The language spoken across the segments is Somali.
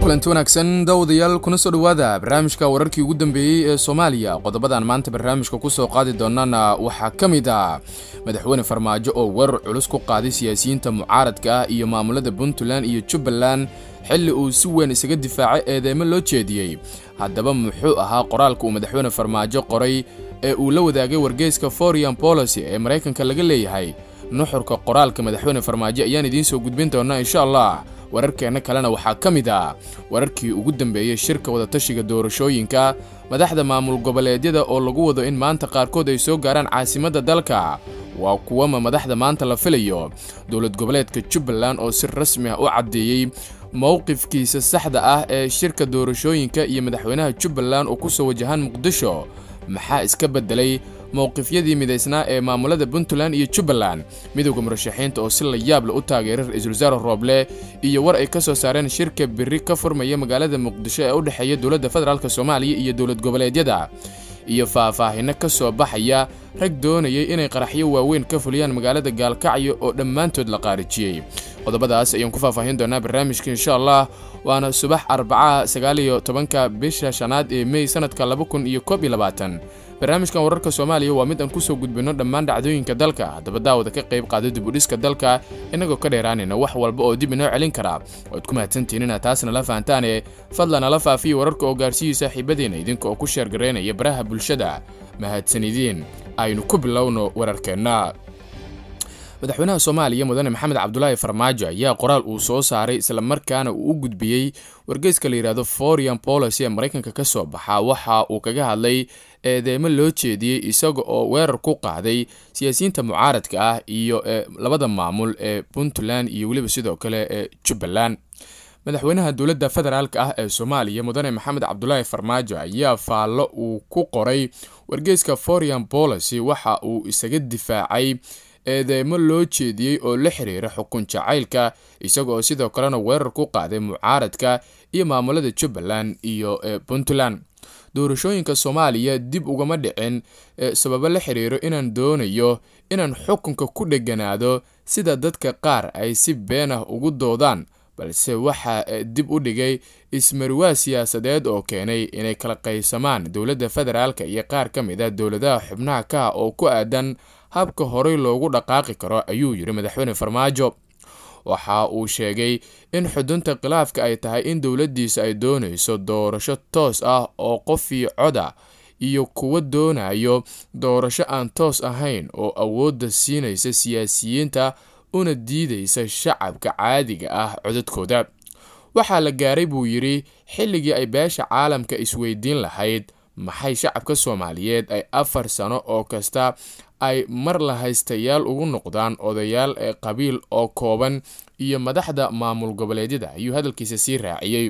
kulanti wanaagsan dawadayaal kuna soo dhowaada barnaamijka wararkii ugu dambeeyey ee soomaaliya qodobadan maanta barnaamijka ku soo qaadi doonana waxaa ka mid ah madaxweyne farmaajo oo weerar culus ku qaaday siyaasiyiinta mucaaradka ah iyo maamulada puntland iyo jubbaland xilli uu si weyn isaga difaacay eedeemo loo jeediyey haddaba muxuu ahaa qoraalka uu madaxweyne farmaajo qoray ee uu la wadaagay wargeyska foreign policy ee maraykanka laga leeyahay nuxurka qoraalka madaxweyne farmaajo ayaan idiin soo gudbin doonaa insha allah wararkeenna kalena waxaa ka mid ah wararkii ugu dambeeyey shirka wadatashiga doorashooyinka madaxda maamul goboleedyada oo lagu wado in maanta qaarkood ay soo gaaraan caasimadda dalka waa kuwama madaxda maanta la filayo dowlad goboleedka jubbaland oo si rasmi ah u caddeeyey mowqifkiisa saxda ah ee shirka doorashooyinka iyo madaxweynaha jubbaland oo ku soo wajahaan muqdisho maxaa iska beddelay mowqifyadii midaysnaa ee maamulada puntland iyo jubbaland midowda murashaxiinta oo si la yaable u taageeray ra-iisul wasaare rooble iyo war ay ka soo saareen shirka biri ka furmaya magaalada muqdisho ee u dhexeeya dowladda federaalk soomaaliya iyo dowlad goboleedyada iyo faahfaahino ka soo baxaya rag doonayay inay qaraxyo waaweyn ka fuliyaan magaalada gaalkacyo oo dhammaantood la qaarijiyey qodobadaas ayaan ku faahfaahin doonaa barnaamijka insha allah waana subax arbacaha sagaaliyo tobanka bisha shanaad ee mey sanadka laba kun iyo koob iyo labaatan barnaamijkan wararka soomaaliya waa mid aan kusoo gudbinno dhammaan dhacdooyinka dalka haddaba daawada ka qayb qaada dibudhiska dalka innagoo ka dheeraanayna wax walba oo dib inoo celin karaa waad ku mahadsantihiin inaad taasna la fahantaane fadlan nala faafiya wararka oo gaarsiiyey saaxiibadeenna idinka oo ku sheergaraynaya baraha bulshada mahadsanidiin aynu ku bilowno wararkeenna madaxweynaha soomaaliya mudane maxamed cabdulaahi farmaajo ayaa qoraal uu soo saaray islamarkaana uu u gudbiyey wargeyska la yidhaahdo foreign policy ee maraykanka ka soo baxa waxa uu kaga hadlay eedeemo loo jeediyey isaga oo weerar ku qaaday siyaasiyiinta mucaaradka ah iyo labada maamul ee puntland iyo weliba sidoo kale ee jubbaland madaxweynaha dowladda federaalk ah ee soomaaliya mudane maxamed cabdulaahi farmaajo ayaa faallo uu ku qoray wargeyska foreign policy waxa uu isaga difaacay eedeemo loo jeediyey oo la xiriira xukun jacaylka isagaoo sidoo kalena weerar ku qaaday mucaaradka iyo maamulada jubbaland iyo puntland doorashooyinka soomaaliya dib ugama dhicin sababo la xiriiro inaan doonayo inaan xukunka ku dheganaado sida dadka qaar ay si been ah ugu doodaan balse waxaa dib u dhigay ismarwaa siyaasadeed oo keenay inay kala qaysamaan dowladda federaalka iyo qaar ka mid a dowladaha xubnaha ka ah oo ku aadan habka horey loogu dhaqaaqi karo ayuu yidhi madaxweyne farmaajo waxa uu sheegay in xudunta khilaafka ay tahay in dowladdiisa ay doonayso doorasho toos ah oo qofii coda iyo kuwa doonayo doorasho aan toos ahayn oo awoodda siinaysa siyaasiyiinta una diidaysa shacabka caadiga ah codadkooda waxaa la gaaray buu yidhi xilligii ay beesha caalamka isweydiin lahayd maxay shacabka soomaaliyeed ay afar sano oo kasta ay mar la haystayaal ugu noqdaan odayaal ee qabiil oo kooban iyo madaxda maamul goboleedyada ayuu hadalkiisa sii raaciyey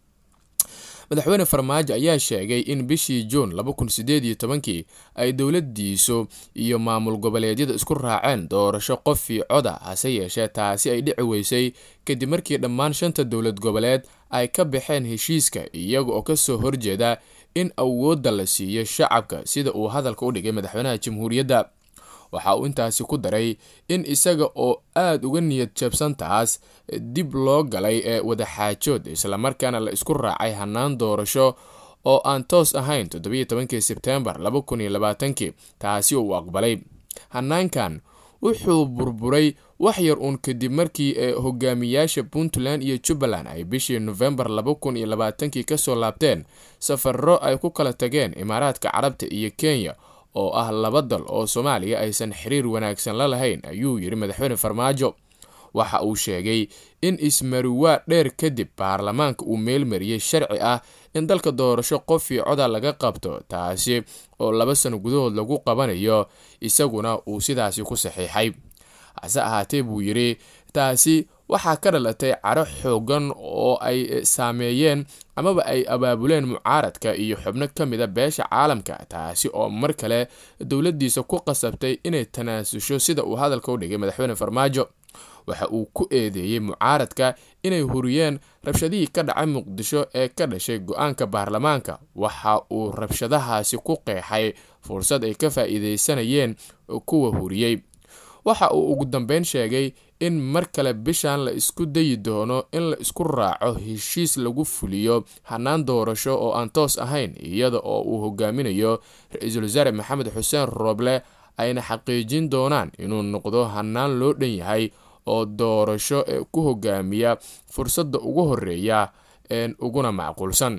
madaxweyne farmaajo ayaa sheegay in bishii juun kii ay dowladiisu iyo maamul goboleedyada isku raaceen doorasho qofii coda hase yeeshee taasi ay dhici weysay kadib markii dhammaan shanta dowlad goboleed ay ka baxeen heshiiska iyaga oo kasoo horjeeda in awoodda la siiyo shacabka sida uu hadalka u dhigay madaxweynaha jamhuuriyadda waxa uu intaasi ku daray in isaga oo aada uga niyad jabsan taas dib loo galay ee wadaxaajood islamarkaana la isku raacay hannaan doorasho oo aan toos ahayn toddobaiyo sebtembar taasi uu aqbalay hanaankan wuxuu burburay wax yar uun kadib markii ee hogaamiyaasha puntland iyo jubbaland ay bishii nofembar kasoo laabteen safaro ay ku kala tageen imaaraadka carabta iyo kenya oo ah laba dal oo soomaaliya aysan xiriir wanaagsan la lahayn ayuu yidhi madaxweyne farmaajo waxa uu sheegay in ismariwaa dheer kadib baarlamaanka uu meelmariyey sharci ah in dalka doorasho qofii coda laga qabto taasi oo laba sano gudahood lagu qabanayo isaguna uu sidaasi ku saxiixay hase ahaatee buu yidhi taasi waxaa ka dhalatay caro xoogan oo ay saameeyeen amaba ay abaabuleen mucaaradka iyo xubno ka mida beesha caalamka taasi oo mar kale dowladdiisa ku qasabtay inay tanaasusho sida uu hadalka u dhigay madaxweyne farmaajo waxa uu ku eedeeyey mucaaradka inay huriyeen rabshadihii ka dhacay muqdisho ee ka dhashay go-aanka baarlamaanka waxa uu rabshadahaasi ku qeexay fursad ay ka faa'iideysanayeen kuwa huriyey waxa uu ugu dambeyn sheegay in mar kale bishan la isku dayi doono in la isku raaco heshiis lagu fuliyo hanaan doorasho oo aan toos ahayn iyada oo uu hogaaminayo ra-iisul wasaare maxamed xuseen rooble ayna xaqiijin doonaan inuu noqdo hanaan loo dhan yahay oo doorasho ee ku hogaamiya fursadda ugu horeeya uguna macquulsan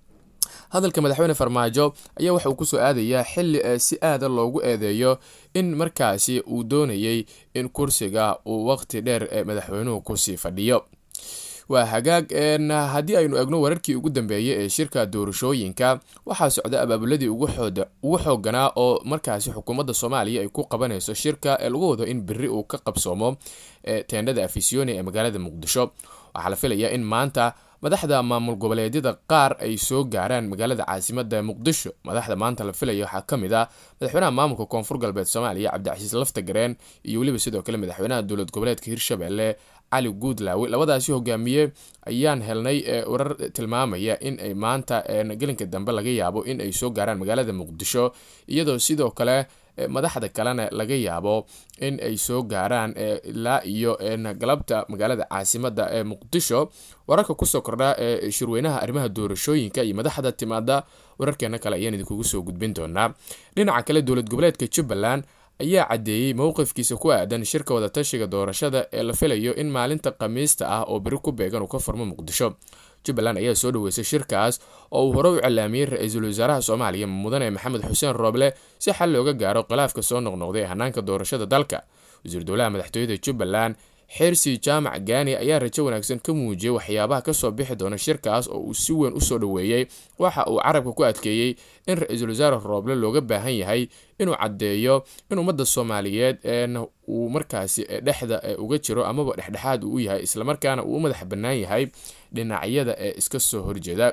hadalka madaxweyne farmaajo ayaa waxa uu kusoo aadayaa xili si aada loogu eedeeyo in markaasi uu doonayay in kursiga uu waqti dheer ee madaxweynuhu kusii fadhiyo waa hagaag haddii aynu egno wararkii ugu dambeeyay ee shirka doorashooyinka waxaa socda abaabuladii ugu xooganaa oo markaasi xukuumadda soomaaliya ay ku qabanayso shirka ee lagu wado in beri uu ka qabsoomo teendhada afisiyoni ee magaalada muqdisho waxaa la filayaa in maanta madaxda maamul goboleedyada qaar ay soo gaaraan magaalada caasimada muqdisho madaxda maanta la filaya waxaa ka mid ah madaxweynaha maamulka koonfur galbeed soomaaliya cabdicasiis laftagareen iyo weliba sidoo kale madaxweynaha dowlad goboleedka hirshabelle cali guudlaawe labadaasi hogaamiye ayaan helnay warar tilmaamaya in ay maanta gelinka dambe laga yaabo in ay soo gaaraan magaalada muqdisho iyadoo sidoo kale madaxda kalena laga yaabo in ay soo gaaraan ilaa iyo galabta magaalada caasimada ee muqdisho wararka kusoo kordha ee shirweynaha arrimaha doorashooyinka iyo madaxda timaada wararkeena kale ayaan idinkugu soo gudbin doonaa dhinaca kale dowlad goboleedka jubbaland ayaa caddeeyey mowqifkiisa ku aadan shirka wadatashiga doorashada ee la filayo in maalinta khamiista ah oo beri ku beegan uu ka furmo muqdisho jubbaland ayaa soo dhaweysay shirkaas oo uu hore u cilaamiyey ra-iisul wasaaraha soomaaliya mudane maxamed xuseen rooble si xal looga gaaro khilaafka soo noqnoqday ee hanaanka doorashada dalka wasiir dowlaha madaxtooyada jubbaland xeersi jaamac gaani ayaa rajo wanaagsan ka muujiyey waxyaabaha kasoo bixi doona shirkaas oo uu si weyn usoo dhoweeyey waxa uu carabka ku adkeeyey in ra-iisul wasaare rooble looga baahan yahay inuu caddeeyo in ummadda soomaaliyeed uu markaasi dhexda uga jiro amaba dhexdhexaad uu yahay islamarkaana uu u madax bannaan yahay dhinacyada ee iska soo horjeeda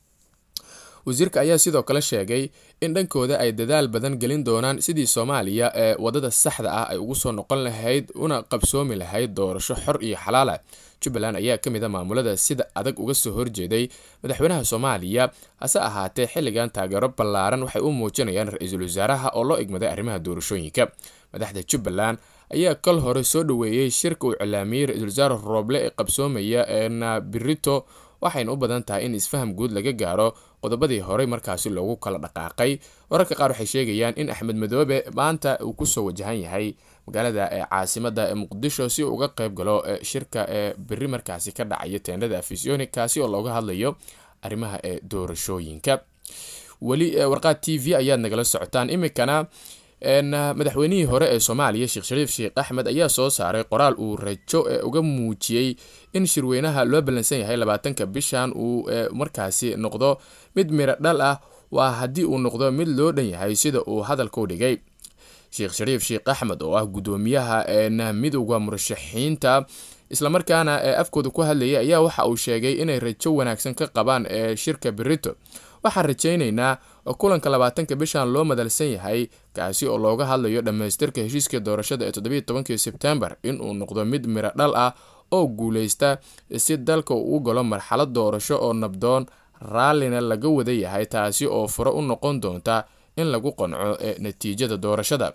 wasiirka ayaa sidoo kale sheegay in dhankooda ay dadaal badan gelin doonaan sidii soomaaliya ee wadada saxda ah ay ugu soo noqon lahayd una qabsoomi lahayd doorasho xor iyo xalaala jubbaland ayaa ka mid a maamulada sida adag uga soo horjeeday madaxweynaha soomaaliya hase ahaatee xilligan taageero ballaaran waxay u muujinayaan ra-iisul wasaaraha oo loo igmaday arrimaha doorashooyinka madaxda jubbaland ayaa kal hore soo dhoweeyey shirka uu cilaamiyey ra-isul wasaare rooble ee qabsoomaya eena birito waxayna u badan tahay in isfaham guud laga gaaro qodobadii horey markaasi loogu kala dhaqaaqay wararka qaar waxay sheegayaan in axmed madoobe maanta uu kusoo wajahan yahay magaalada ee caasimada ee muqdisho si uu uga qayb galo shirka ee beri markaasi ka dhacaya teendhada afisiyoni kaasi oo looga hadlayo arrimaha ee doorashooyinka weli warqaad t v ayaad nagala socotaan iminkana madaxweynihii hore ee soomaaliya sheekh shariif sheekh axmed ayaa soo saaray qoraal uu rajo ee uga muujiyey in shirweynaha loo ballansan yahay labaatanka bishan uu markaasi noqdo mid miro dhal ah waa haddii uu noqdo mid loo dhan yahay sida uu hadalka u dhigay sheekh shariif sheekh axmed oo ah guddoomiyaha midowda murashaxiinta islamarkaana afkooda ku hadlayay ayaa waxa uu sheegay inay rajo wanaagsan ka qabaan shirka berito waxaan rajaynaynaa kulanka labaatanka bishan loo madalsan yahay kaasi oo looga hadlayo dhammaystirka heshiiska doorashada ee toddobiiy tobankii sebtembar inuu noqdo mid miro dhal ah oo guuleysta si dalka uu u galo marxalad doorasho oo nabdoon raallina laga wada yahay taasi oo furo u noqon doonta in lagu qanco ee natiijada doorashada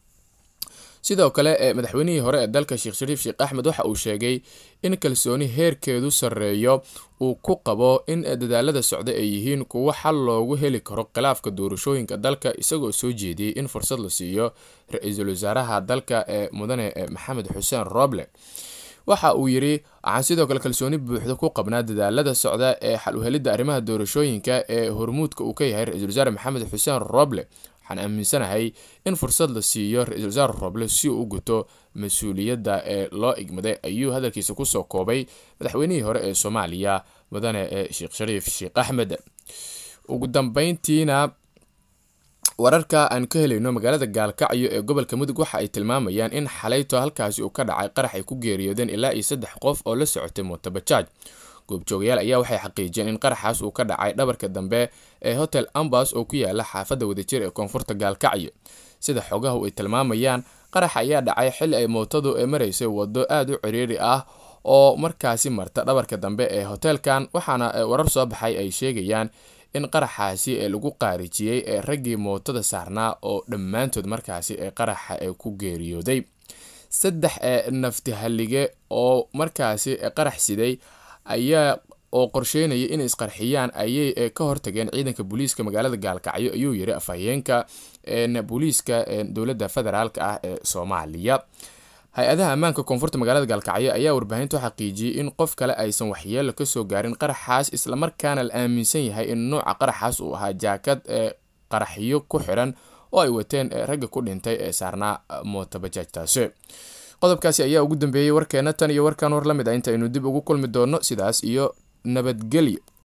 sidoo kale madaxweynihii hore ee dalka sheekh shariif sheekh axmed waxa uu sheegay in kalsooni heerkeedu sarreeyo uu ku qabo in dadaalada socda ay yihiin kuwo xal loogu heli karo khilaafka doorashooyinka dalka isagoo soo jeediyey in fursad la siiyo ra-iisul wasaaraha dalka ee mudane maxamed xuseen roble waxa uu yidhi waxaan sidoo kale kalsooni buuxda ku qabnaa dadaalada socda ee xal uhelidda arrimaha doorashooyinka ee hormuudka uu ka yahay ra-isul wasaare maxamed xuseen roble waxaan aaminsanahay in fursad la siiyo ra-isul wasaare roble si uu u guto mas-uuliyadda ee loo igmaday ayuu hadalkiisa kusoo koobay madaxweynihii hore ee soomaaliya mudane sheekh shariif sheekh axmed ugu dambeyntiina wararka aan ka helayno magaalada gaalkacyo ee gobolka mudug waxa ay tilmaamayaan in xalayto halkaasi uu ka dhacay qarax ay ku geeriyoodeen ilaa iyo saddex qof oo la socotay mootobajaaj goobjoogayaal ayaa waxay xaqiijiyeen in qaraxaas uu ka dhacay dhabarka dambe ee hotel ambas oo ku yaala xaafadda wadajir ee koonfurta gaalkacyo sida xogahu ay tilmaamayaan qarax ayaa dhacay xilli ay mootadu ee maraysay waddo aada u ciriiri ah oo markaasi marta dhabarka dambe ee hoteelkan waxaana warar soo baxay ay sheegayaan in qaraxaasi ee lagu qaarijiyey ee raggii mootada saarnaa oo dhammaantood markaasi ee qaraxa ee ku geeriyooday saddex nafti hallige oo markaasi qarax siday ayaa oo qorsheynaya inay isqarxiyaan ayay ka hortageen ciidanka booliiska magaalada gaalkacyo ayuu yiri afhayeenka booliiska dowladda federaalk ah ee soomaaliya hay-adaha ammaanka koonfurta magaalada gaalkacyo ayaa warbaahinta u xaqiijiyey in qof kale aysan waxyeelo kasoo gaarin qaraxaas islamarkaana la aaminsan yahay in nooca qaraxaas uu ahaa jaakad ee qaraxyo ku xiran oo ay wateen ragga ku dhintay ee saarnaa mootabajaajtaasi qodobkaasi ayaa ugu dambeeyey warkeena tan iyo warkan war la mid ah inta aynu dib ugu kulmi doono sidaas iyo nabadgelyo